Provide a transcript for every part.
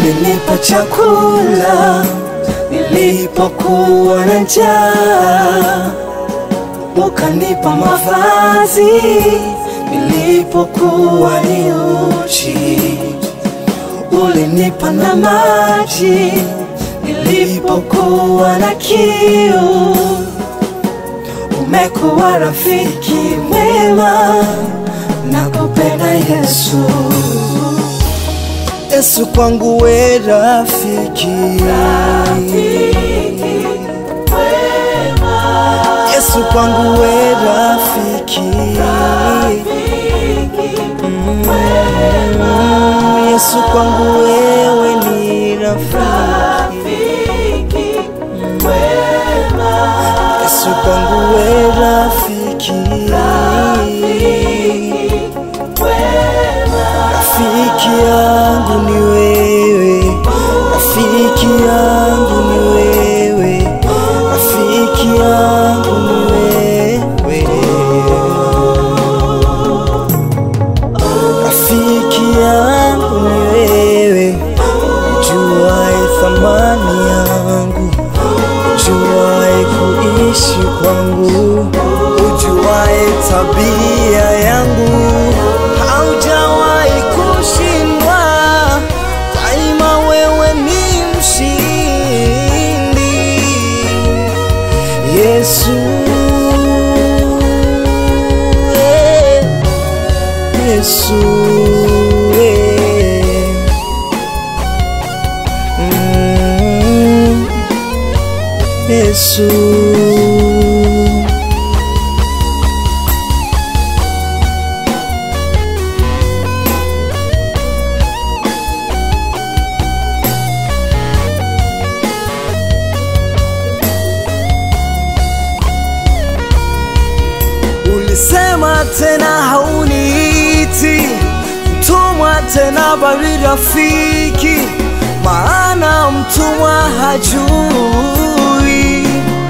ulinipa chakula nilipokuwa na njaa, ukanipa mavazi nilipokuwa ni uchi, ulinipa na maji nilipokuwa na kiu. Umekuwa rafiki mwema, nakupenda Yesu. Yesu kwangu we rafiki, Yesu kwangu we rafiki, Mm, Yesu kwangu wewe ni rafiki, Yesu kwangu we rafiki, rafiki yangu ni wewe, rafiki yangu ni wewe, rafiki yangu ni wewe, rafiki yangu ni wewe, ujuae thamani yangu, ujuae kuishi kwangu, ujuae tabia yangu, haujawahi kushindwa, daima wewe ni mshindi. Yesu, eh, Yesu, eh. Mm, Yesu. Ulisema tena hauniiti mtumwa tena, bali rafiki, maana mtumwa hajui.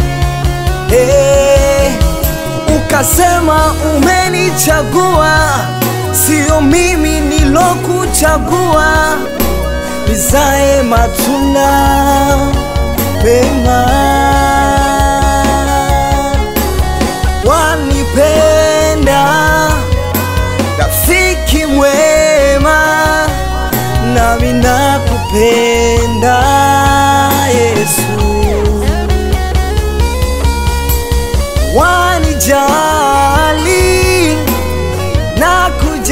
Eh, ukasema umenichagua, sio mimi nilokuchagua, nizae matunda mema wanipenda rafiki mwema, nami nakupenda Yesu, wanijali na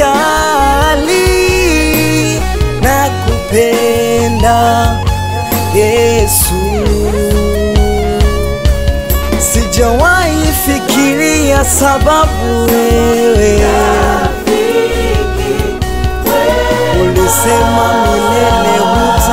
kujali nakupenda Yesu sijawahi fikiria sababu wewe ulisema milele